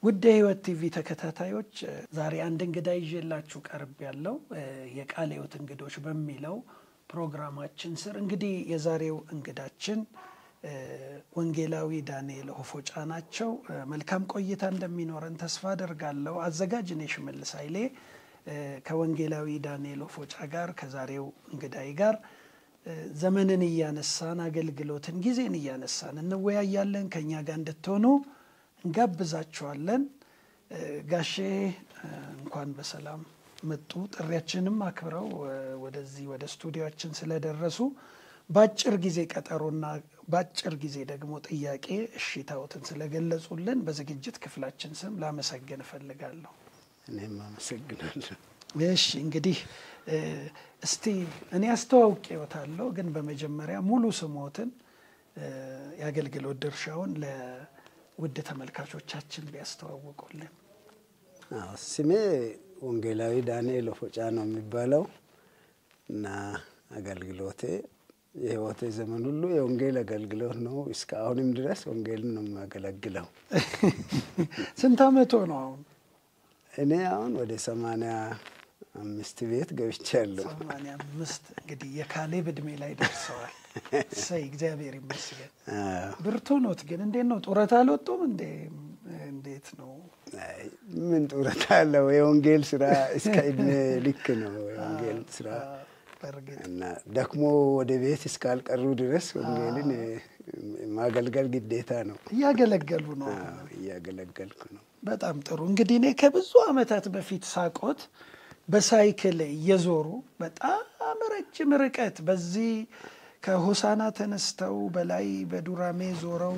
ውድ የሕይወት ቲቪ ተከታታዮች ዛሬ አንድ እንግዳ ይዤላችሁ ቀርብ ያለው የቃለ ሕይወት እንግዶች በሚለው ፕሮግራማችን ስር እንግዲህ የዛሬው እንግዳችን ወንጌላዊ ዳንኤል ሆፎጫ ናቸው። መልካም ቆይታ እንደሚኖረን ተስፋ አደርጋለሁ። አዘጋጅ እኔ ሽመልስ ኃይሌ ከወንጌላዊ ዳንኤል ሆፎጫ ጋር ከዛሬው እንግዳይ ጋር ዘመንን እያነሳን አገልግሎትን፣ ጊዜን እያነሳን እንወያያለን። ከእኛ ጋር እንድትሆኑ እንጋብዛችኋለን። ጋሼ እንኳን በሰላም መጡ። ጥሪያችንም አክብረው ወደዚህ ወደ ስቱዲዮችን ስለደረሱ በአጭር ጊዜ ቀጠሮና በአጭር ጊዜ ደግሞ ጥያቄ እሺታዎትን ስለገለጹልን በዝግጅት ክፍላችን ስም ላመሰግን እፈልጋለሁ። እኔም አመሰግናለሁ። እሺ እንግዲህ እስቲ እኔ አስተዋውቄዎታለሁ፣ ግን በመጀመሪያ ሙሉ ስሞትን የአገልግሎት ድርሻውን ለውድ ተመልካቾቻችን ቢያስተዋውቁልን። አዎ ስሜ ወንጌላዊ ዳንኤል ሆፎጫ ነው የሚባለው እና አገልግሎቴ የህይወቴ ዘመን ሁሉ የወንጌል አገልግሎት ነው። እስከ አሁንም ድረስ ወንጌልን ነው የሚያገለግለው። ስንት አመቶ ነው አሁን? እኔ አሁን ወደ ሰማንያ አምስት ቤት ገብቻለሁ። ሰማንያ አምስት እንግዲህ የካሌብ እድሜ ላይ ደርሰዋል። እሰይ እግዚአብሔር ይመስገን። ብርቱ ኖት። ግን እንዴት ነው ጡረታ አልወጡም እንዴ? እንዴት ነው? አይ ምን ጡረታ አለው? የወንጌል ስራ እስከ እድሜ ልክ ነው የወንጌል ስራ በእርግጥ እና ደክሞ ወደ ቤት እስካልቀሩ ድረስ ወንጌልን ማገልገል ግዴታ ነው። እያገለገሉ ነው። አዎ፣ እያገለገልኩ ነው። በጣም ጥሩ። እንግዲህ እኔ ከብዙ አመታት በፊት ሳቆት በሳይክል እየዞሩ በጣም ረጅም ርቀት በዚህ ከሆሳና ተነስተው በላይ በዱራሜ ዞረው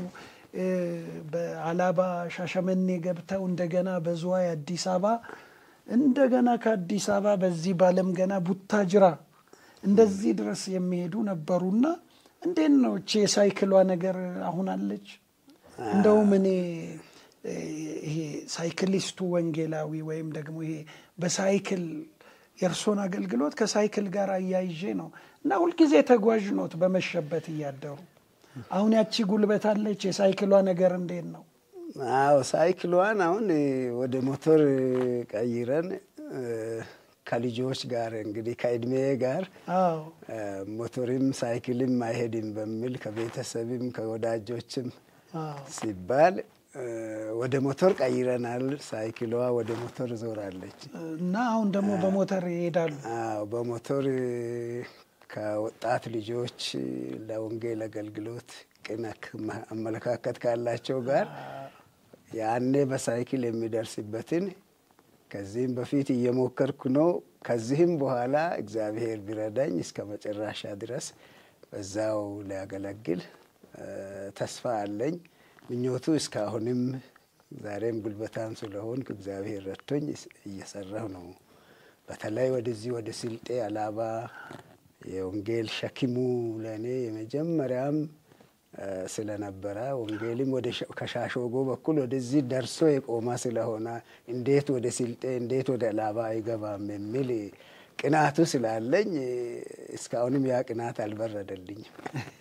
በአላባ ሻሸመኔ ገብተው እንደገና በዝዋይ አዲስ አበባ እንደገና ከአዲስ አበባ በዚህ ባለም ገና ቡታጅራ እንደዚህ ድረስ የሚሄዱ ነበሩና እንዴት ነው እቺ የሳይክሏ ነገር አሁን አለች? እንደውም እኔ ይሄ ሳይክሊስቱ ወንጌላዊ ወይም ደግሞ ይሄ በሳይክል የእርሶን አገልግሎት ከሳይክል ጋር አያይዤ ነው እና ሁልጊዜ ተጓዥ ኖት በመሸበት እያደሩ አሁን ያቺ ጉልበት አለች። የሳይክሏ ነገር እንዴት ነው? አዎ ሳይክሏን አሁን ወደ ሞቶር ቀይረን ከልጆች ጋር እንግዲህ ከእድሜ ጋር አዎ ሞቶርም ሳይክልም አይሄድም በሚል ከቤተሰብም ከወዳጆችም አዎ ሲባል ወደ ሞቶር ቀይረናል። ሳይክሏ ወደ ሞቶር ዞራለች። እና አሁን ደግሞ በሞተር ይሄዳሉ። አዎ በሞቶር ከወጣት ልጆች ለወንጌል አገልግሎት ቅን አመለካከት ካላቸው ጋር ያኔ በሳይክል የሚደርስበትን ከዚህም በፊት እየሞከርኩ ነው። ከዚህም በኋላ እግዚአብሔር ቢረዳኝ እስከ መጨረሻ ድረስ በዛው ሊያገለግል ተስፋ አለኝ። ምኞቱ እስካሁንም ዛሬም ጉልበታም ስለሆንኩ እግዚአብሔር ረድቶኝ እየሰራሁ ነው። በተለይ ወደዚህ ወደ ስልጤ አላባ የወንጌል ሸክሙ ለእኔ የመጀመሪያም ስለነበረ ወንጌልም ወደ ከሻሾጎ በኩል ወደዚህ ደርሶ የቆመ ስለሆነ እንዴት ወደ ስልጤ እንዴት ወደ አላባ አይገባም የሚል ቅናቱ ስላለኝ እስካሁንም ያ ቅናት አልበረደልኝም።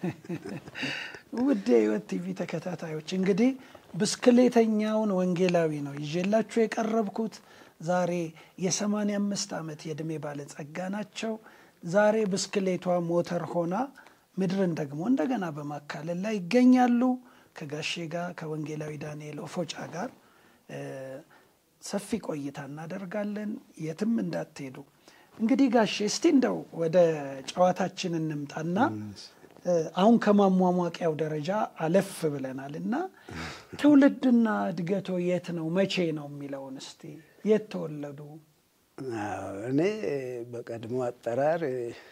ውድ የሕይወት ቲቪ ተከታታዮች እንግዲህ ብስክሌተኛውን ወንጌላዊ ነው ይዤላችሁ የቀረብኩት። ዛሬ የሰማንያ አምስት ዓመት የዕድሜ ባለጸጋ ናቸው። ዛሬ ብስክሌቷ ሞተር ሆና ምድርን ደግሞ እንደገና በማካለል ላይ ይገኛሉ። ከጋሼ ጋር ከወንጌላዊ ዳንኤል ሆፎጫ ጋር ሰፊ ቆይታ እናደርጋለን። የትም እንዳትሄዱ። እንግዲህ ጋሼ እስቲ እንደው ወደ ጨዋታችን እንምጣና አሁን ከማሟሟቂያው ደረጃ አለፍ ብለናል እና ትውልድና እድገቶ የት ነው መቼ ነው የሚለውን እስቲ የት ተወለዱ? እኔ በቀድሞ አጠራር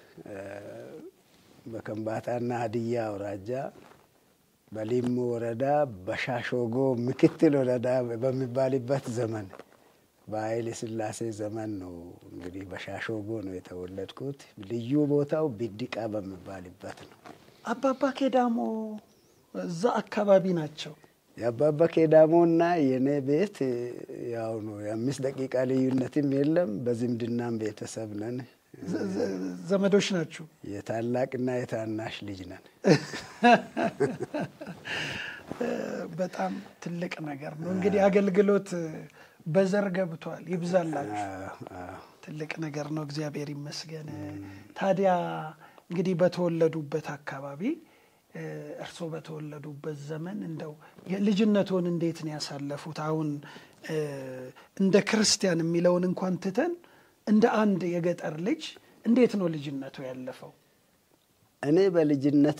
በከምባታና ሀዲያ አውራጃ በሊሙ ወረዳ በሻሾጎ ምክትል ወረዳ በሚባልበት ዘመን በኃይለ ሥላሴ ዘመን ነው እንግዲህ በሻሾጎ ነው የተወለድኩት። ልዩ ቦታው ቢዲቃ በሚባልበት ነው። አባባ ኬዳሞ እዛ አካባቢ ናቸው። የአባባ ኬዳሞና የእኔ ቤት ያው ነው። የአምስት ደቂቃ ልዩነትም የለም። በዝምድናም ቤተሰብ ነን። ዘመዶች ናችሁ? የታላቅና የታናሽ ልጅ ነን። በጣም ትልቅ ነገር ነው። እንግዲህ አገልግሎት በዘር ገብቷል። ይብዛላችሁ። ትልቅ ነገር ነው። እግዚአብሔር ይመስገን። ታዲያ እንግዲህ በተወለዱበት አካባቢ እርስዎ በተወለዱበት ዘመን እንደው ልጅነቶን እንዴት ነው ያሳለፉት? አሁን እንደ ክርስቲያን የሚለውን እንኳን ትተን እንደ አንድ የገጠር ልጅ እንዴት ነው ልጅነቱ ያለፈው? እኔ በልጅነቴ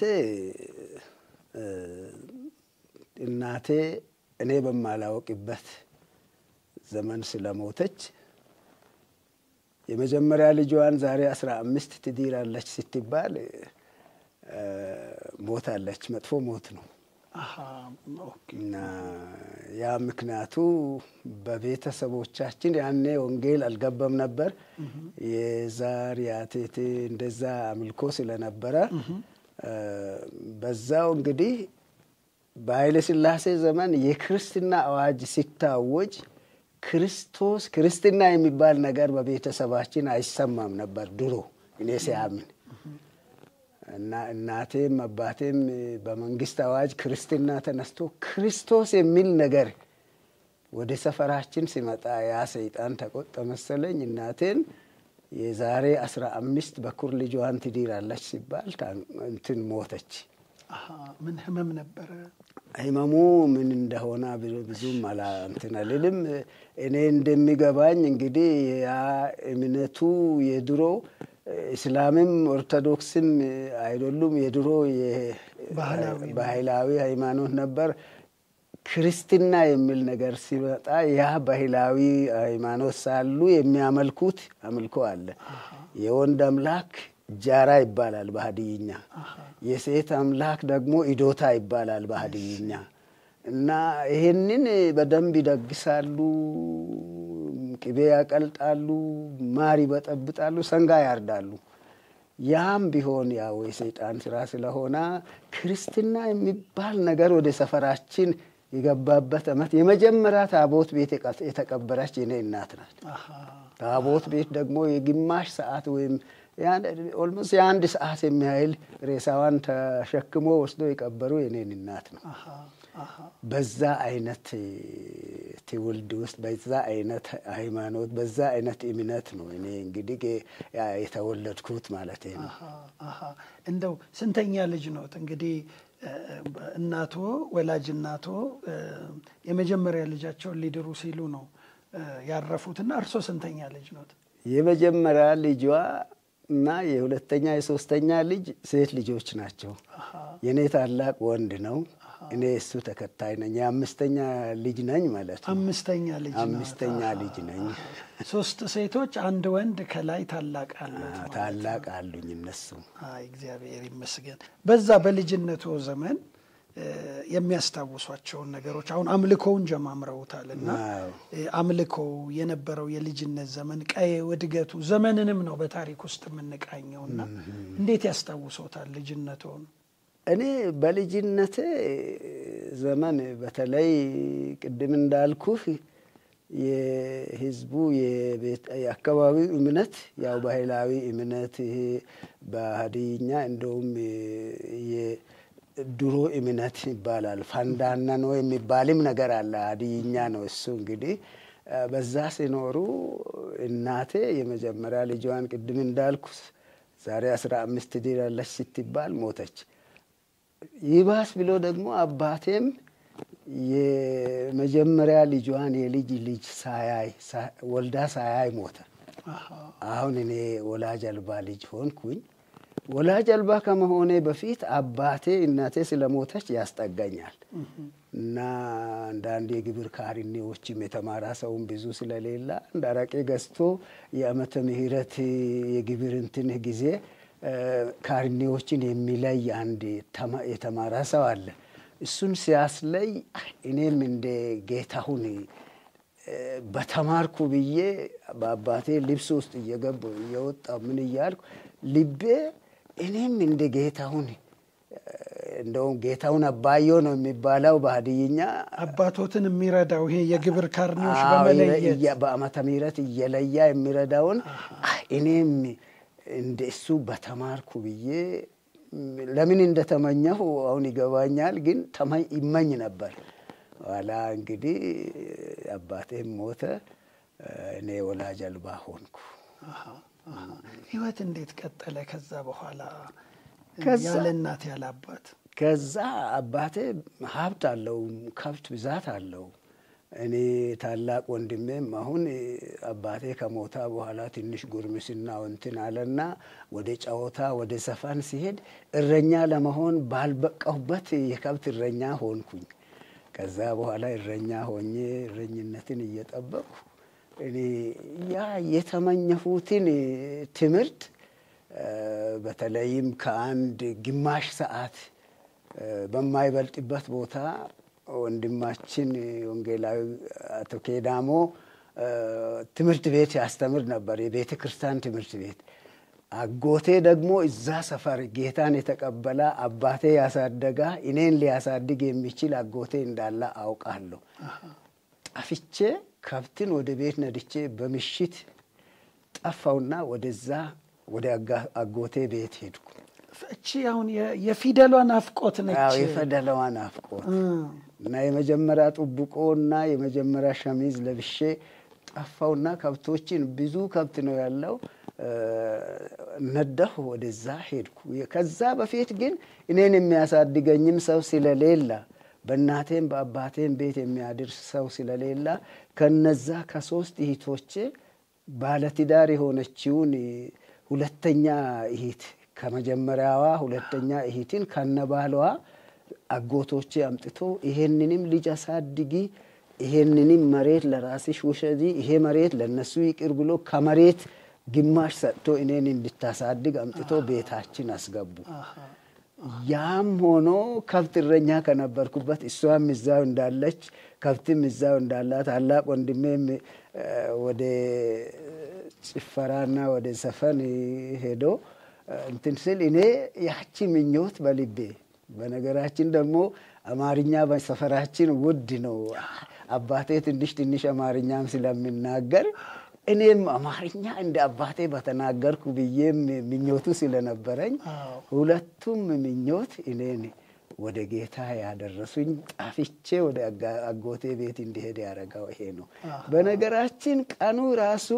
እናቴ እኔ በማላወቅበት ዘመን ስለሞተች የመጀመሪያ ልጇን ዛሬ አስራ አምስት ትድራለች ስትባል ሞታለች። መጥፎ ሞት ነው እና ያ ምክንያቱ በቤተሰቦቻችን ያኔ ወንጌል አልገባም ነበር። የዛር ያቴቴ እንደዛ አምልኮ ስለነበረ በዛው እንግዲህ በኃይለ ሥላሴ ዘመን የክርስትና አዋጅ ሲታወጅ ክርስቶስ ክርስትና የሚባል ነገር በቤተሰባችን አይሰማም ነበር ድሮ እኔ ሲያምን እና እናቴም አባቴም በመንግስት አዋጅ ክርስትና ተነስቶ ክርስቶስ የሚል ነገር ወደ ሰፈራችን ሲመጣ ያ ሰይጣን ተቆጠ መሰለኝ። እናቴን የዛሬ አስራ አምስት በኩር ልጇን ትድራለች ሲባል እንትን ሞተች። ምን ህመም ነበረ? ህመሙ ምን እንደሆነ ብዙም አላ እንትን አልልም። እኔ እንደሚገባኝ እንግዲህ ያ እምነቱ የድሮ እስላምም ኦርቶዶክስም አይደሉም፣ የድሮ ባህላዊ ሃይማኖት ነበር። ክርስትና የሚል ነገር ሲመጣ ያ ባህላዊ ሃይማኖት ሳሉ የሚያመልኩት አምልኮ አለ። የወንድ አምላክ ጃራ ይባላል በሀዲይኛ፣ የሴት አምላክ ደግሞ ኢዶታ ይባላል በሀዲይኛ። እና ይህንን በደንብ ይደግሳሉ፣ ቅቤ ያቀልጣሉ፣ ማር ይበጠብጣሉ፣ ሰንጋ ያርዳሉ። ያም ቢሆን ያው የሰይጣን ስራ ስለሆነ ክርስትና የሚባል ነገር ወደ ሰፈራችን የገባበት ዓመት የመጀመሪያ ታቦት ቤት የተቀበረች የኔ እናት ናት። ታቦት ቤት ደግሞ የግማሽ ሰዓት ወይም ኦልሞስት የአንድ ሰዓት የሚያህል ሬሳዋን ተሸክሞ ወስዶ የቀበሩ የኔን እናት ነው። በዛ አይነት ትውልድ ውስጥ በዛ አይነት ሃይማኖት በዛ አይነት እምነት ነው እኔ እንግዲህ የተወለድኩት ማለት ነው። እንደው ስንተኛ ልጅ ኖት? እንግዲህ እናቶ ወላጅ እናቶ የመጀመሪያ ልጃቸውን ሊድሩ ሲሉ ነው ያረፉትና እርሶ ስንተኛ ልጅ ኖት? የመጀመሪያ ልጇ እና የሁለተኛ የሶስተኛ ልጅ ሴት ልጆች ናቸው። የእኔ ታላቅ ወንድ ነው። እኔ እሱ ተከታይ ነኝ። የአምስተኛ ልጅ ነኝ ማለት ነው። አምስተኛ ልጅ አምስተኛ ልጅ ነኝ። ሶስት ሴቶች፣ አንድ ወንድ ከላይ ታላቅ አሉት። ታላቅ አሉኝ እነሱ። አይ እግዚአብሔር ይመስገን። በዛ በልጅነቱ ዘመን የሚያስታውሷቸውን ነገሮች አሁን አምልኮውን ጀማምረውታል እና አምልኮው የነበረው የልጅነት ዘመን ቀዬው፣ እድገቱ ዘመንንም ነው በታሪክ ውስጥ የምንቃኘው እና እንዴት ያስታውሶታል ልጅነቱን? እኔ በልጅነቴ ዘመን በተለይ ቅድም እንዳልኩህ የህዝቡ የአካባቢው እምነት ያው ባህላዊ እምነት ይሄ በሀዲይኛ እንደውም ድሮ እምነት ይባላል። ፈንዳና ነው የሚባልም ነገር አለ። ሀዲይኛ ነው እሱ። እንግዲህ በዛ ሲኖሩ እናቴ የመጀመሪያ ልጇን ቅድም እንዳልኩ ዛሬ አስራ አምስት ትድራለች ስትባል ሞተች። ይባስ ብሎ ደግሞ አባቴም የመጀመሪያ ልጇን የልጅ ልጅ ሳያይ ወልዳ ሳያይ ሞተ። አሁን እኔ ወላጅ አልባ ልጅ ሆንኩኝ። ወላጅ አልባ ከመሆኔ በፊት አባቴ እናቴ ስለሞተች ያስጠጋኛል እና አንዳንድ የግብር ካርኔዎችም የተማራ ሰውም ብዙ ስለሌላ እንደ አረቄ ገዝቶ የዓመተ ምሕረት የግብር እንትን ጊዜ ካርኔዎችን የሚለይ አንድ የተማራ ሰው አለ። እሱን ሲያስለይ እኔም እንደ ጌታሁን በተማርኩ ብዬ በአባቴ ልብስ ውስጥ እየገቡ እየወጣ ምን እያልኩ ልቤ እኔም እንደ ጌታሁን እንደውም ጌታሁን አባዮ ነው የሚባለው በሀዲይኛ አባቶትን የሚረዳው ይሄ የግብር ካርኔዎች በመለየት በዓመተ ምሕረት እየለያ የሚረዳውን እኔም እንደ እሱ በተማርኩ ብዬ ለምን እንደተመኘሁ አሁን ይገባኛል። ግን ይመኝ ነበር ኋላ እንግዲህ አባቴም ሞተ፣ እኔ ወላጅ አልባ ሆንኩ። ህይወት እንዴት ቀጠለ? ከዛ በኋላ ከዛ- ያለ እናት ያለ አባት ከዛ አባቴ ሀብት አለው፣ ከብት ብዛት አለው። እኔ ታላቅ ወንድሜም አሁን አባቴ ከሞታ በኋላ ትንሽ ጉርምስና እንትን አለና ወደ ጨዋታ ወደ ዘፈን ሲሄድ እረኛ ለመሆን ባልበቃሁበት የከብት እረኛ ሆንኩኝ። ከዛ በኋላ እረኛ ሆኜ እረኝነትን እየጠበቅኩ እኔ ያ የተመኘሁትን ትምህርት እ፣ በተለይም ከአንድ ግማሽ ሰዓት እ፣ በማይበልጥበት ቦታ ወንድማችን ወንጌላዊ አቶ ኬዳሞ እ፣ ትምህርት ቤት ያስተምር ነበር፣ የቤተ ክርስቲያን ትምህርት ቤት። አጎቴ ደግሞ እዛ ሰፈር ጌታን የተቀበለ አባቴ ያሳደጋ እኔን ሊያሳድግ የሚችል አጎቴ እንዳለ አውቃለሁ። ጠፍቼ ከብትን ወደ ቤት ነድቼ በምሽት ጠፋውና ወደዛ ወደ አጋ- አጎቴ ቤት ሄድኩ። እቺ አሁን የ- የፊደሏ ናፍቆት ነች። አዎ የፈደለዋ ናፍቆት እ፣ እና የመጀመሪያ ጥብቆ እና የመጀመሪያ ሸሚዝ ለብሼ ጠፋውና ከብቶችን ብዙ ከብት ነው ያለው እ፣ ነዳሁ። ወደዛ ሄድኩ። ከዛ በፊት ግን እኔን የሚያሳድገኝም ሰው ስለሌላ በእናቴም በአባቴም ቤት የሚያድርስ ሰው ስለሌላ ከነዛ ከሶስት እህቶቼ ባለትዳር የሆነችውን ሁለተኛ እህት ከመጀመሪያዋ ሁለተኛ እህትን ከነባሏ አጎቶቼ አምጥቶ ይሄንንም ልጅ አሳድጊ፣ ይሄንንም መሬት ለራስሽ ውሰጂ፣ ይሄ መሬት ለነሱ ይቅር ብሎ ከመሬት ግማሽ ሰጥቶ እኔን እንድታሳድግ አምጥቶ ቤታችን አስገቡ። ያም ሆኖ ከብት እረኛ ከነበርኩበት እሷም እዛው እንዳለች ከብትም እዛው እንዳላ ታላቅ ወንድሜም እ፣ ወደ ጭፈራና ወደ ዘፈን ሄዶ እ፣ እንትን ስል እኔ ያቺ ምኞት በልቤ በነገራችን ደግሞ አማርኛ በሰፈራችን ውድ ነው። አባቴ ትንሽ ትንሽ አማርኛም ስለሚናገር እኔም አማርኛ እንደ አባቴ በተናገርኩ ብዬም ምኞቱ ስለነበረኝ አዎ። ሁለቱም ምኞት እኔን ወደ ጌታ ያደረሱኝ ጣፍቼ ወደ አጋ- አጎቴ ቤት እንዲሄድ ያደረገው ይሄ ነው። በነገራችን ቀኑ ራሱ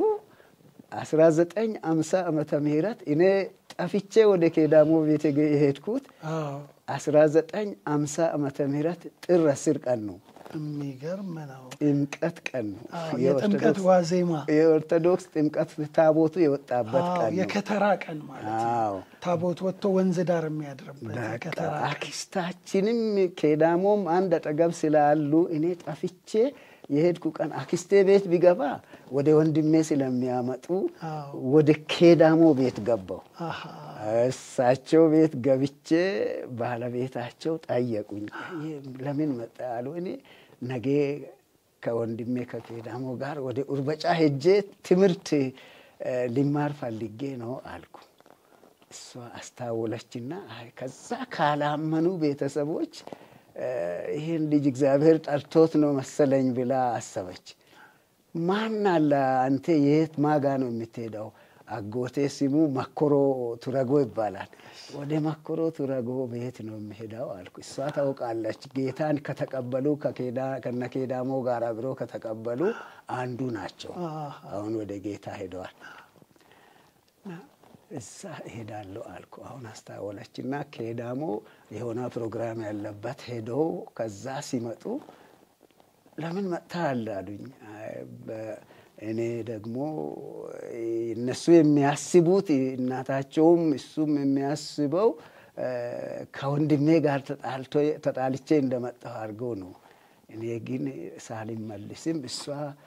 1950 ዓመተ ምህረት እኔ ጠፍቼ ወደ ኬዳሞ ቤት የገ- የሄድኩት አዎ 1950 ዓመተ ምህረት ጥር አስር ቀን ነው። የሚገርም ነው። ጥምቀት ቀን ነው። አዎ፣ የጥምቀት የኦርቶዶክስ- ዋዜማ የኦርቶዶክስ ጥምቀት ታቦቱ የወጣበት አዎ፣ ቀን ነው። የከተራ ቀን ማለት ነው። አዎ ታቦት ወጥቶ ወንዝ ዳር የሚያድርበት በቃ የከተራ ቀን። አክስታችንም ኬዳሞም አንድ አጠገብ ስላሉ እኔ ጠፍቼ የሄድኩ ቀን አክስቴ ቤት ቢገባ ወደ ወንድሜ ስለሚያመጡ አዎ። ወደ ኬዳሞ ቤት ገባው። አሃ፣ እሳቸው ቤት ገብቼ ባለቤታቸው ጠየቁኝ። ይህ ለምን መጣ አሉ። እኔ ነገ ከወንድሜ ከኬዳሞ ጋር ወደ ኡርበጫ ሄጄ ትምህርት እ፣ ሊማር ፈልጌ ነው አልኩ። እሷ አስታወለችና አይ ከዛ ካላመኑ ቤተሰቦች እ፣ ይህን ልጅ እግዚአብሔር ጠርቶት ነው መሰለኝ ብላ አሰበች። ማን አለ አንተ የት ማጋ ነው የምትሄደው? አጎቴ ስሙ መኮሮ ቱረጎ ይባላል። ወደ መኮሮ ቱረጎ ቤት ነው የምሄደው አልኩ። እሷ ታውቃለች። ጌታን ከተቀበሉ ከኬዳ- ከነኬዳሞ ጋር አብሮ ከተቀበሉ አንዱ ናቸው። አሃ። አሁን ወደ ጌታ ሄደዋል። እና እዛ እሄዳለሁ አልኩ። አሁን አስታወለችና ኬዳሞ የሆነ ፕሮግራም ያለበት ሄደው ከዛ ሲመጡ ለምን መጥተሃል አሉኝ። አይ በ- እኔ ደግሞ እነሱ የሚያስቡት እናታቸውም እሱም የሚያስበው እ፣ ከወንድሜ ጋር ተጣልቶ- ተጣልቼ እንደመጣሁ አድርገው ነው። እኔ ግን ሳልመልስም እሷ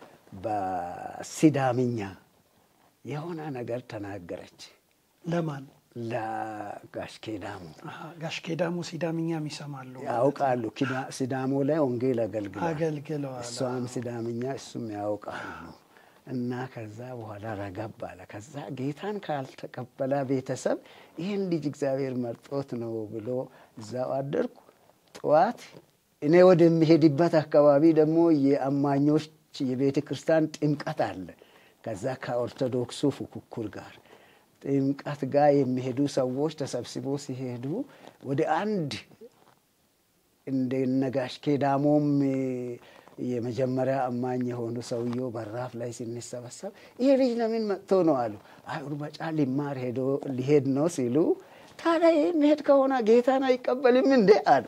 በሲዳምኛ የሆነ ነገር ተናገረች ለማን ለጋሽ ኬዳሞ አሃ፣ ጋሽ ኬዳሞ ሲዳምኛም ይሰማሉ ያውቃሉ። ኪዳ- ሲዳሞ ላይ ወንጌል አገልግሏል። አገልግለዋል። እሷም ሲዳምኛ እሱም ያውቃሉ። እና ከዛ በኋላ ረገብ አለ። ከዛ ጌታን ካልተቀበለ ቤተሰብ ይህን ልጅ እግዚአብሔር መርጦት ነው ብሎ እዛው አደርኩ። ጠዋት እኔ ወደሚሄድበት አካባቢ ደግሞ የአማኞች የቤተ ክርስቲያን ጥምቀት አለ። ከዛ ከኦርቶዶክሱ ፉክክር ጋር ጥምቀት ጋር የሚሄዱ ሰዎች ተሰብስቦ ሲሄዱ ወደ አንድ እንደ ነጋሽ ኬዳሞም የመጀመሪያ አማኝ የሆኑ ሰውየው በራፍ ላይ ስንሰበሰብ ይሄ ልጅ ለምን መጥቶ ነው አሉ። አይ ኡርበጫ ሊማር ሄዶ ሊሄድ ነው ሲሉ ታዲያ የሚሄድ ከሆነ ጌታን አይቀበልም እንዴ አሉ።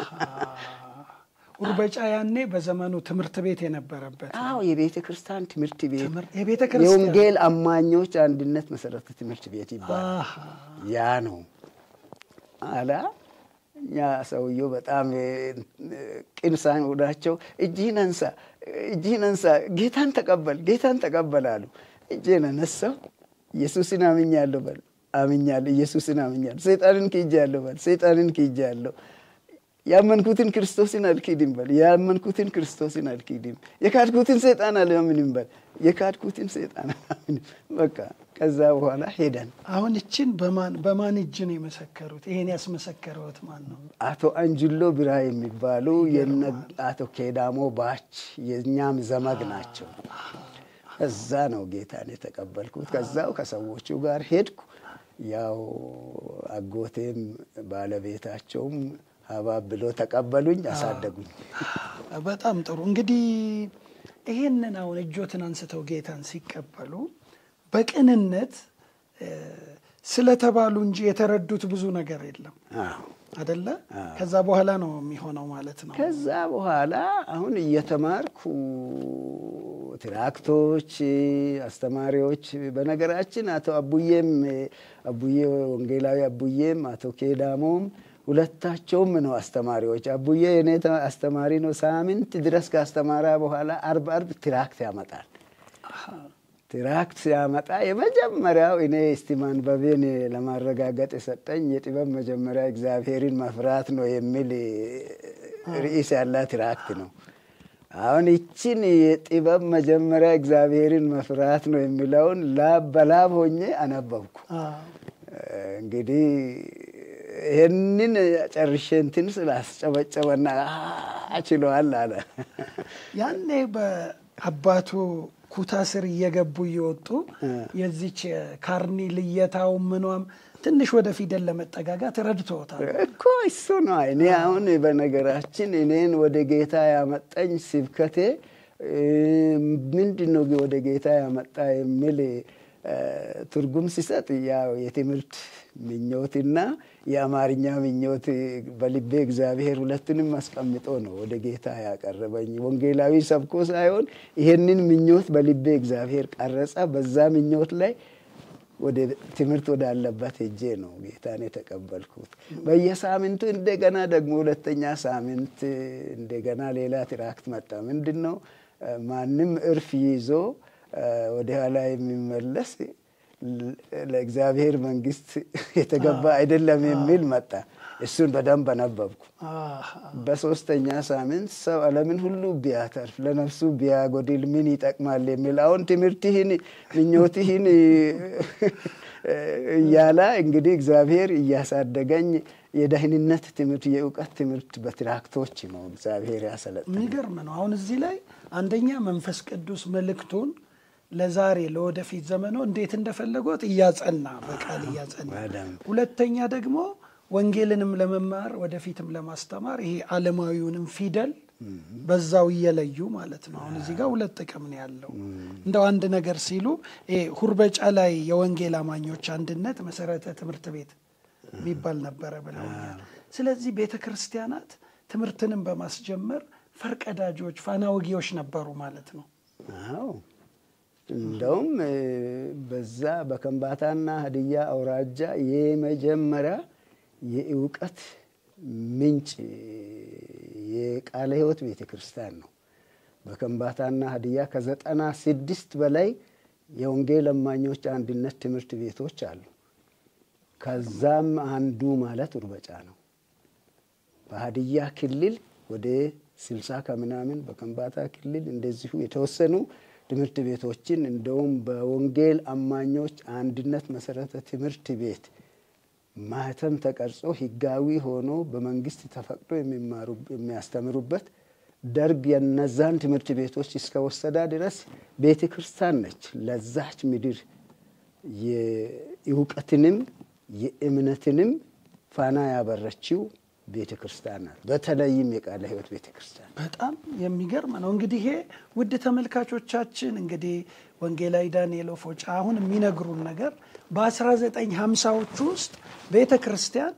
ኡርበጫ ያኔ በዘመኑ ትምህርት ቤት የነበረበት አዎ የቤተ ክርስቲያን ትምህርት ቤት የቤተ ክርስቲያን የወንጌል አማኞች አንድነት መሰረተ ትምህርት ቤት ይባላል። ያ ነው አላ እኛ ሰውየው በጣም ቅን ሳይሆናቸው እጅህን አንሳ፣ እጅህን አንሳ፣ ጌታን ተቀበል፣ ጌታን ተቀበል አሉ። እጄን አነሳው። ኢየሱስን አምኛለሁ በል፣ አምኛለሁ። ኢየሱስን አምኛለሁ። ሰይጣንን ክጄአለሁ በል፣ ሰይጣንን ክጄአለሁ። ያመንኩትን ክርስቶስን አልክድም በል፣ ያመንኩትን ክርስቶስን አልክድም። የካድኩትን ሰይጣን አላምንም በል፣ የካድኩትን ሰይጣን አላምንም። በቃ ከዛ በኋላ ሄደን አሁን እችን በማን በማን እጅ ነው የመሰከሩት? ይሄን ያስመሰከረውት ማን ነው? አቶ አንጅሎ ቢራ የሚባሉ የነ አቶ ኬዳሞ ባች የእኛም ዘመድ ናቸው። እዛ ነው ጌታን የተቀበልኩት። ከዛው ከሰዎቹ ጋር ሄድኩ። ያው አጎቴም ባለቤታቸውም ሀባብ ብሎ ተቀበሉኝ፣ አሳደጉኝ። በጣም ጥሩ። እንግዲህ ይሄንን አሁን እጆትን አንስተው ጌታን ሲቀበሉ በቅንነት ስለተባሉ እንጂ የተረዱት ብዙ ነገር የለም አደለ? ከዛ በኋላ ነው የሚሆነው ማለት ነው። ከዛ በኋላ አሁን እየተማርኩ ትራክቶች፣ አስተማሪዎች በነገራችን አቶ አቡዬም አቡዬ ወንጌላዊ አቡዬም አቶ ኬዳሞም ሁለታቸውም ነው አስተማሪዎች። አቡዬ የኔ አስተማሪ ነው። ሳምንት ድረስ ካስተማራ በኋላ አርብ አርብ ትራክት ያመጣል። ትራክት ሲያመጣ የመጀመሪያው እኔ እስቲ ማንበቤን ለማረጋገጥ የሰጠኝ የጥበብ መጀመሪያ እግዚአብሔርን መፍራት ነው የሚል ርዕስ ያላት ትራክት ነው። አሁን ይችን የጥበብ መጀመሪያ እግዚአብሔርን መፍራት ነው የሚለውን ላብ በላብ ሆኜ አነበብኩ። እንግዲህ ይህንን ጨርሼ እንትን ስላስጨበጨበና ችለዋል አለ። ያኔ በአባቱ ኩታ ስር እየገቡ እየወጡ የዚች ካርኒ ልየታው ምኗም ትንሽ ወደ ፊደል ለመጠጋጋት ረድቶታል እኮ እሱ ነው። እኔ አሁን በነገራችን እኔን ወደ ጌታ ያመጣኝ ስብከቴ ምንድን ነው ወደ ጌታ ያመጣ የሚል ትርጉም ሲሰጥ ያው የትምህርት ምኞትና የአማርኛ ምኞት በልቤ እግዚአብሔር ሁለቱንም አስቀምጦ ነው ወደ ጌታ ያቀረበኝ። ወንጌላዊ ሰብኮ ሳይሆን ይሄንን ምኞት በልቤ እግዚአብሔር ቀረጸ። በዛ ምኞት ላይ ወደ ትምህርት ወዳለበት ሄጄ ነው ጌታን የተቀበልኩት። በየሳምንቱ እንደገና ደግሞ ሁለተኛ ሳምንት እንደገና ሌላ ትራክት መጣ። ምንድን ነው ማንም እርፍ ይዞ ወደ ኋላ የሚመለስ ለእግዚአብሔር መንግስት የተገባ አይደለም የሚል መጣ። እሱን በደንብ አነበብኩ። በሶስተኛ ሳምንት ሰው ዓለምን ሁሉ ቢያተርፍ ለነፍሱ ቢያጎድል ምን ይጠቅማል የሚል አሁን ትምህርትህን ምኞትህን እያላ እንግዲህ እግዚአብሔር እያሳደገኝ የደህንነት ትምህርት የእውቀት ትምህርት በትራክቶች ነው እግዚአብሔር ያሰለጠ። የሚገርም ነው። አሁን እዚህ ላይ አንደኛ መንፈስ ቅዱስ መልእክቱን ለዛሬ ለወደፊት ዘመኖ እንዴት እንደፈለጎት እያጸና በቃል እያጸና፣ ሁለተኛ ደግሞ ወንጌልንም ለመማር ወደፊትም ለማስተማር ይሄ ዓለማዊውንም ፊደል በዛው እየለዩ ማለት ነው። አሁን እዚህ ጋር ሁለት ጥቅም ነው ያለው። እንደው አንድ ነገር ሲሉ ይሄ ሁርበጫ ላይ የወንጌል አማኞች አንድነት መሰረተ ትምህርት ቤት የሚባል ነበረ ብለውኛል። ስለዚህ ቤተ ክርስቲያናት ትምህርትንም በማስጀመር ፈርቀዳጆች፣ ፋናወጊዎች ነበሩ ማለት ነው። አዎ እንደውም በዛ በከምባታና ሀዲያ አውራጃ የመጀመሪያ የእውቀት ምንጭ የቃለ ሕይወት ቤተ ክርስቲያን ነው። በከምባታና ሀዲያ ከዘጠና ስድስት በላይ የወንጌል አማኞች አንድነት ትምህርት ቤቶች አሉ። ከዛም አንዱ ማለት ኡርበጫ ነው። በሀዲያ ክልል ወደ ስልሳ ከምናምን በከምባታ ክልል እንደዚሁ የተወሰኑ ትምህርት ቤቶችን እንደውም በወንጌል አማኞች አንድነት መሰረተ ትምህርት ቤት ማህተም ተቀርጾ ህጋዊ ሆኖ በመንግስት ተፈቅዶ የሚያስተምሩበት ደርግ የነዛን ትምህርት ቤቶች እስከወሰዳ ድረስ ቤተ ክርስቲያን ነች ለዛች ምድር የእውቀትንም የእምነትንም ፋና ያበረችው ቤተ ክርስቲያን ናት። በተለይም የቃለ ሕይወት ቤተ ክርስቲያን በጣም የሚገርም ነው። እንግዲህ ይሄ ውድ ተመልካቾቻችን እንግዲህ ወንጌላዊ ዳንኤል ኦፎጫ አሁን የሚነግሩን ነገር በ1950ዎቹ ውስጥ ቤተ ክርስቲያን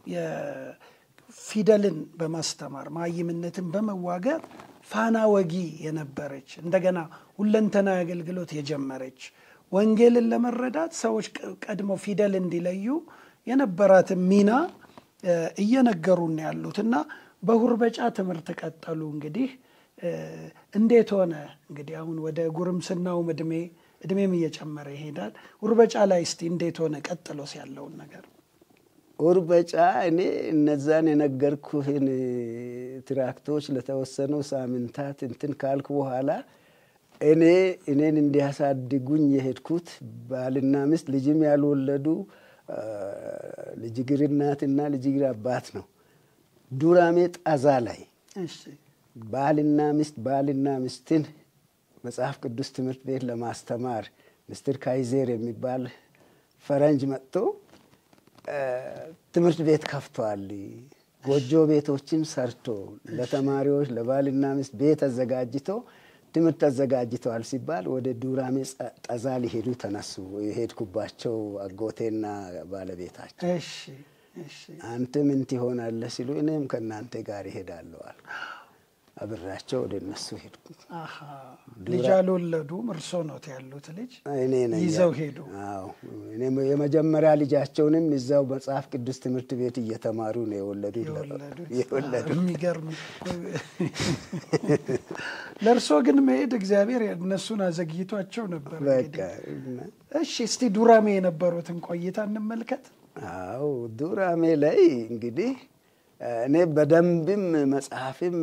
የፊደልን በማስተማር ማይምነትን በመዋገር ፋና ወጊ የነበረች እንደገና ሁለንተናዊ አገልግሎት የጀመረች ወንጌልን ለመረዳት ሰዎች ቀድሞ ፊደል እንዲለዩ የነበራትን ሚና እየነገሩን ያሉት እና በሁርበጫ ትምህርት ቀጠሉ። እንግዲህ እንዴት ሆነ? እንግዲህ አሁን ወደ ጉርምስናውም እድሜ እድሜም እየጨመረ ይሄዳል። ሁርበጫ ላይ እስቲ እንዴት ሆነ ቀጥሎስ ያለውን ነገር ሁርበጫ እኔ እነዛን የነገርኩህን ትራክቶች ለተወሰኑ ሳምንታት እንትን ካልኩ በኋላ እኔ እኔን እንዲያሳድጉኝ የሄድኩት ባልና ሚስት ልጅም ያልወለዱ ልጅ ግር እናትና ልጅ ግር አባት ነው። ዱራሜ ጣዛ ላይ ባልና ሚስት ባልና ሚስትን መጽሐፍ ቅዱስ ትምህርት ቤት ለማስተማር ምስትር ካይዜር የሚባል ፈረንጅ መጥቶ ትምህርት ቤት ከፍቷል። ጎጆ ቤቶችን ሰርቶ ለተማሪዎች ለባልና ሚስት ቤት አዘጋጅቶ ትምህርት አዘጋጅተዋል ሲባል ወደ ዱራሜ ጠዛ ሊሄዱ ተነሱ። የሄድኩባቸው አጎቴና ባለቤታቸው አንተ ምን ትሆናለህ ሲሉ እኔም ከእናንተ ጋር ይሄዳለሁ አልኩ። አብራቸው ወደ እነሱ ሄድኩ። ልጅ አልወለዱም። እርሶ ኖት ያሉት ልጅ እኔ ነኝ ይዘው ሄዱ። አዎ የመጀመሪያ ልጃቸውንም እዛው መጽሐፍ ቅዱስ ትምህርት ቤት እየተማሩ ነው የወለዱት። የወለዱት የሚገርም። ለእርሶ ግን መሄድ እግዚአብሔር እነሱን አዘግይቷቸው ነበር። በቃ እሺ፣ እስቲ ዱራሜ የነበሩትን ቆይታ እንመልከት። አዎ ዱራሜ ላይ እንግዲህ እኔ በደንብም መጽሐፍም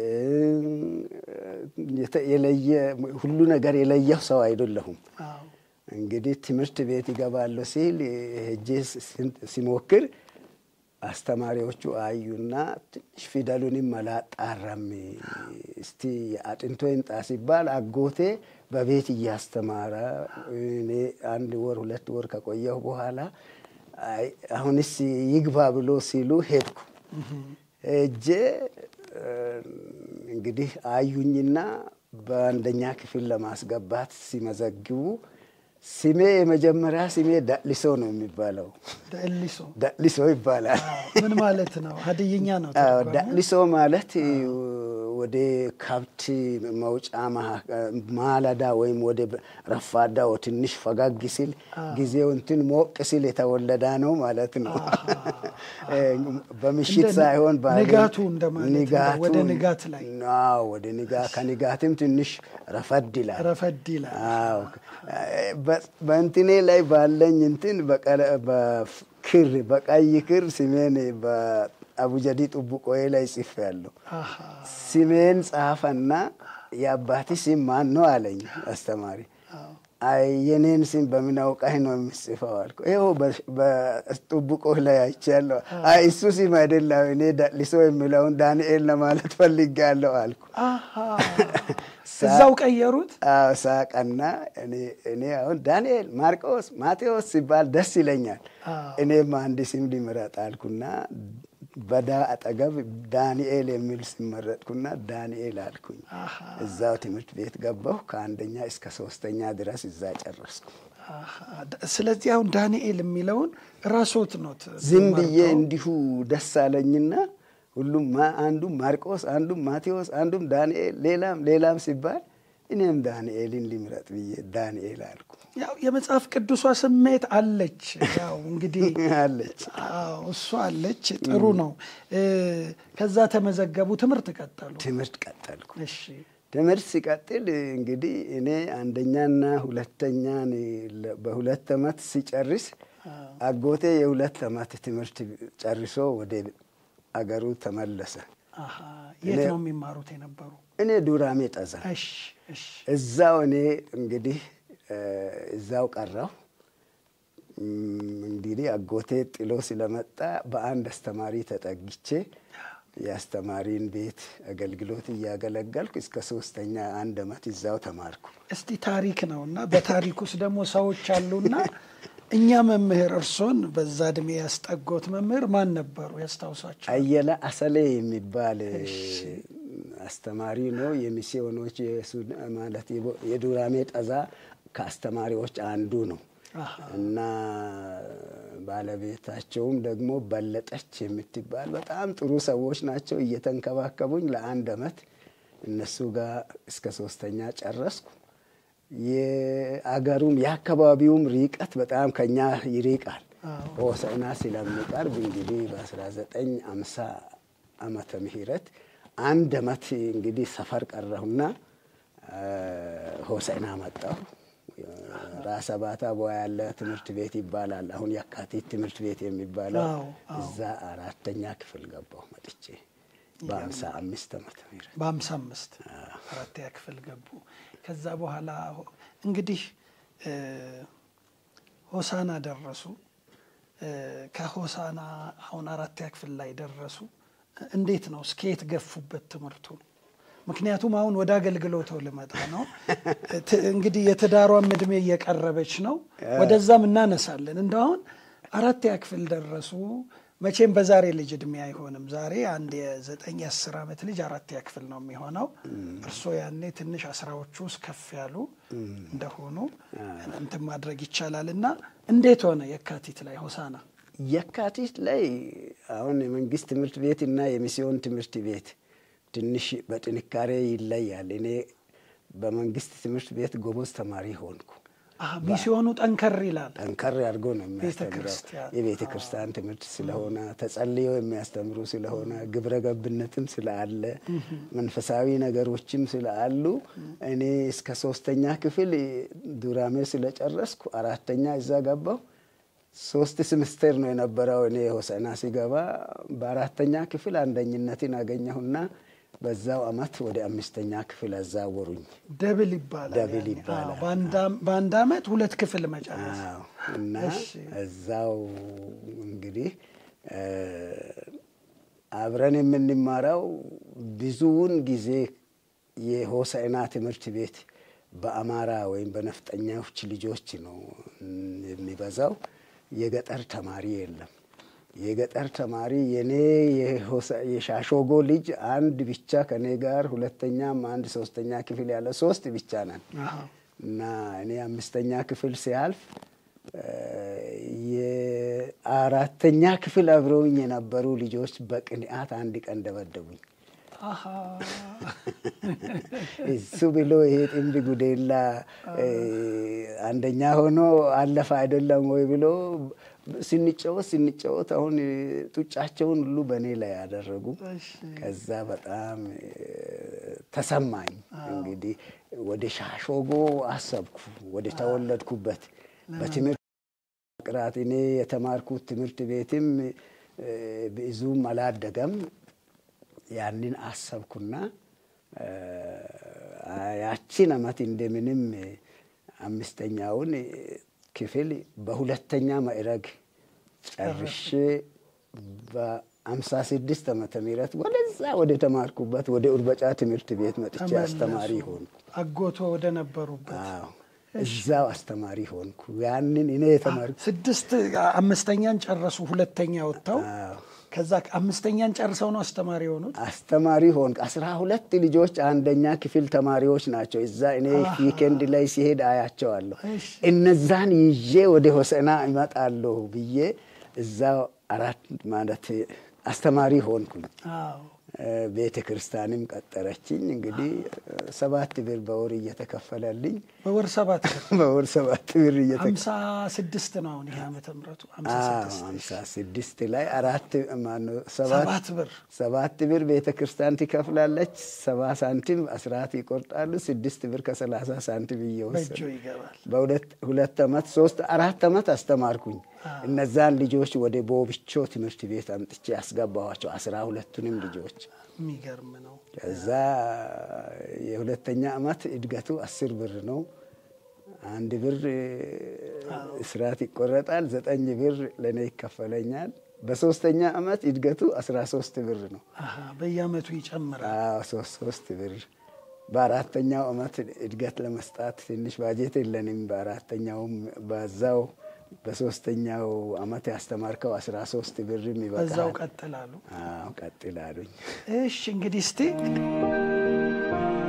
የለየ ሁሉ ነገር የለየው ሰው አይደለሁም። እንግዲህ ትምህርት ቤት ይገባለሁ ሲል ሄጄ ሲሞክር አስተማሪዎቹ አዩና ትንሽ ፊደሉንም አላጣራም፣ እስቲ አጥንቶ ይምጣ ሲባል አጎቴ በቤት እያስተማረ እኔ አንድ ወር ሁለት ወር ከቆየሁ በኋላ አሁንስ ይግባ ብሎ ሲሉ ሄድኩ። ሄጄ እንግዲህ አዩኝና በአንደኛ ክፍል ለማስገባት ሲመዘግቡ ስሜ የመጀመሪያ ስሜ ዳሊሶ ነው የሚባለው። ዳሊሶ ዳሊሶ ይባላል። ምን ማለት ነው? ሀድይኛ ነው። ዳሊሶ ማለት ወደ ከብት መውጫ ማለዳ ወይም ወደ ረፋዳ ትንሽ ፈጋግ ሲል ጊዜው እንትን ሞቅ ሲል የተወለዳ ነው ማለት ነው። በምሽት ሳይሆን ንጋቱ እንደማለት ወደ ንጋት ላይ ወደ ንጋ ከንጋትም ትንሽ ረፈድ ይላል ረፈድ ይላል። አዎ በእንትኔ ላይ ባለኝ እንትን በክር በቀይ ክር ስሜን አቡጀዲ ጥቡቆዬ ላይ ጽፍ ያለው ስሜን ጻፈና የአባቲ ስም ማን ነው አለኝ አስተማሪ። አይ የኔን ስም በምን አውቃህ ነው የምጽፈው አልኩ። ይኸው በጥቡቆህ ላይ አይቻለሁ። አይ እሱ ስም አይደለም እኔ ዳሊሶ የሚለውን ዳንኤል ለማለት ፈልጌያለሁ አልኩ። እዛው ቀየሩት። ሳቀና እኔ አሁን ዳንኤል፣ ማርቆስ፣ ማቴዎስ ሲባል ደስ ይለኛል። እኔም አንድ ስም ሊምረጥ አልኩና በዳ አጠገብ ዳንኤል የሚል ሲመረጥኩና ዳንኤል አልኩኝ። እዛው ትምህርት ቤት ገባሁ። ከአንደኛ እስከ ሶስተኛ ድረስ እዛ ጨረስኩ። ስለዚህ አሁን ዳንኤል የሚለውን ራስዎት ኖት? ዝም ብዬ እንዲሁ ደስ አለኝና ሁሉም አንዱም ማርቆስ፣ አንዱም ማቴዎስ፣ አንዱም ዳንኤል፣ ሌላም ሌላም ሲባል እኔም ዳንኤልን ሊምረጥ ብዬ ዳንኤል አልኩ። ያው የመጽሐፍ ቅዱሷ ስሜት አለች። ያው እንግዲህ አለች እሷ አለች። ጥሩ ነው። ከዛ ተመዘገቡ፣ ትምህርት ቀጠሉ። ትምህርት ቀጠልኩ። እሺ ትምህርት ሲቀጥል እንግዲህ እኔ አንደኛና ሁለተኛን በሁለት ዓመት ሲጨርስ አጎቴ የሁለት ዓመት ትምህርት ጨርሶ ወደ አገሩ ተመለሰ። የት ነው የሚማሩት የነበሩ? እኔ ዱራሜ ጠዛ። እዛው እኔ እንግዲህ እዛው ቀረሁ። እንግዲህ አጎቴ ጥሎ ስለመጣ በአንድ አስተማሪ ተጠግቼ የአስተማሪን ቤት አገልግሎት እያገለገልኩ እስከ ሶስተኛ አንድ ዓመት እዛው ተማርኩ። እስቲ ታሪክ ነው እና በታሪክ ውስጥ ደግሞ ሰዎች አሉና እኛ መምህር እርሶን በዛ እድሜ ያስጠጎት መምህር ማን ነበሩ? ያስታውሷቸው? አየለ አሰሌ የሚባል አስተማሪ ነው። የሚስዮኖች ማለት የዱራሜ ጠዛ ከአስተማሪዎች አንዱ ነው እና ባለቤታቸውም ደግሞ በለጠች የምትባል በጣም ጥሩ ሰዎች ናቸው። እየተንከባከቡኝ ለአንድ አመት እነሱ ጋር እስከ ሶስተኛ ጨረስኩ። የአገሩም የአካባቢውም ርቀት በጣም ከኛ ይርቃል። ሆሳዕና ስለሚቀርብ እንግዲህ በ1950 ዓመተ ምህረት አንድ አመት እንግዲህ ሰፈር ቀረሁና ሆሳዕና መጣሁ። ራሰ ባታ ቦያ ያለ ትምህርት ቤት ይባላል። አሁን የካቲት ትምህርት ቤት የሚባለው እዛ አራተኛ ክፍል ገባሁ መጥቼ በአምሳ አምስት ዓመተ ምህረት በአምሳ አምስት አራተኛ ክፍል ገቡ። ከዛ በኋላ እንግዲህ ሆሳና ደረሱ። ከሆሳና አሁን አራተኛ ክፍል ላይ ደረሱ። እንዴት ነው እስከየት ገፉበት ትምህርቱ? ምክንያቱም አሁን ወደ አገልግሎት ልመጣ ነው። እንግዲህ የትዳሯም እድሜ እየቀረበች ነው። ወደዛም እናነሳለን። እንደ አሁን አራተኛ ክፍል ደረሱ። መቼም በዛሬ ልጅ እድሜ አይሆንም። ዛሬ አንድ የዘጠኝ የአስር ዓመት ልጅ አራተኛ ክፍል ነው የሚሆነው። እርስዎ ያኔ ትንሽ አስራዎቹ ውስጥ ከፍ ያሉ እንደሆኑ እንትን ማድረግ ይቻላል እና እንዴት ሆነ የካቲት ላይ ሆሳና? የካቲት ላይ አሁን የመንግስት ትምህርት ቤት እና የሚስዮን ትምህርት ቤት ትንሽ በጥንካሬ ይለያል። እኔ በመንግስት ትምህርት ቤት ጎበዝ ተማሪ ሆንኩ። ሚስዮኑ ጠንከር ይላል። ጠንከር አድርጎ ነው የሚያስተምረው። የቤተ ክርስቲያን ትምህርት ስለሆነ ተጸልዮ የሚያስተምሩ ስለሆነ ግብረ ገብነትም ስላለ መንፈሳዊ ነገሮችም ስላሉ እኔ እስከ ሶስተኛ ክፍል ዱራሜ ስለጨረስኩ አራተኛ እዛ ገባሁ። ሶስት ስምስተር ነው የነበረው። እኔ ሆሳዕና ሲገባ በአራተኛ ክፍል አንደኝነትን አገኘሁና በዛው አመት ወደ አምስተኛ ክፍል አዛወሩኝ። ደብል ይባላል። ደብል ይባላል። በአንድ አመት ሁለት ክፍል መጨረስ እና እዛው እንግዲህ አብረን የምንማረው ብዙውን ጊዜ የሆሳዕና ትምህርት ቤት በአማራ ወይም በነፍጠኛዎች ልጆች ነው የሚበዛው። የገጠር ተማሪ የለም። የገጠር ተማሪ የኔ የሻሾጎ ልጅ አንድ ብቻ ከኔ ጋር ሁለተኛም አንድ ሶስተኛ ክፍል ያለ ሶስት ብቻ ነን እና እኔ አምስተኛ ክፍል ሲያልፍ የአራተኛ ክፍል አብረውኝ የነበሩ ልጆች በቅንዓት አንድ ቀን ደበደቡኝ። እሱ ብሎ ይሄ ጥንድ ጉዴላ አንደኛ ሆኖ አለፈ አይደለም ወይ ብሎ ስንጫወት ስንጫወት አሁን ጡጫቸውን ሁሉ በእኔ ላይ ያደረጉ። ከዛ በጣም ተሰማኝ። እንግዲህ ወደ ሻሾጎ አሰብኩ፣ ወደ ተወለድኩበት በትምህርት ቅራት እኔ የተማርኩት ትምህርት ቤትም ብዙም አላደገም። ያንን አሰብኩና ያቺን አመት እንደምንም አምስተኛውን ክፍል በሁለተኛ ማዕረግ ጨርሼ በአምሳ ስድስት ዓመተ ምህረት ወደዛ ወደ ተማርኩበት ወደ ኡርበጫ ትምህርት ቤት መጥቼ አስተማሪ ሆንኩ። አጎቶ ወደ ነበሩበት እዛው አስተማሪ ሆንኩ። ያንን እኔ የተማርኩ ስድስት አምስተኛን ጨረሱ፣ ሁለተኛ ወጥተው ከዛ አምስተኛን ጨርሰው ነው አስተማሪ የሆኑት። አስተማሪ ሆንኩ። አስራ ሁለት ልጆች አንደኛ ክፍል ተማሪዎች ናቸው። እዛ እኔ ዊኬንድ ላይ ሲሄድ አያቸዋለሁ። እነዛን ይዤ ወደ ሆሳዕና እመጣለሁ ብዬ እዛ አራት ማለት አስተማሪ ሆንኩኝ። ቤተ ክርስቲያንም ቀጠረችኝ። እንግዲህ ሰባት ብር በወር እየተከፈለልኝ በወር ሰባት ብር በወር ሰባት ብር ሀምሳ ስድስት ነው አሁን ይሄ ዓመተ ምሕረቱ ሀምሳ ስድስት ላይ አራት ማነው ሰባት ብር ሰባት ብር ቤተ ክርስቲያን ትከፍላለች። ሰባ ሳንቲም አስራት ይቆርጣሉ። ስድስት ብር ከሰላሳ ሳንቲም እየወሰዱ በእጆ ይገባል። በሁለት ሁለት ዓመት ሶስት አራት ዓመት አስተማርኩኝ። እነዛን ልጆች ወደ ቦብቾ ትምህርት ቤት አምጥቼ ያስገባኋቸው አስራ ሁለቱንም ልጆች የሚገርም ነው። ከዛ የሁለተኛ ዓመት እድገቱ አስር ብር ነው። አንድ ብር እስራት ይቆረጣል። ዘጠኝ ብር ለእኔ ይከፈለኛል። በሶስተኛ ዓመት እድገቱ አስራ ሶስት ብር ነው። በየዓመቱ ይጨምራል። ሶስት ሶስት ብር በአራተኛው ዓመት እድገት ለመስጣት ትንሽ ባጀት የለንም። በአራተኛውም በዛው በሶስተኛው አመት ያስተማርከው አስራ ሶስት ብርም ይበቃል። በዛው ቀጥላሉ። አዎ ቀጥል አሉኝ። እሺ እንግዲህ እስቲ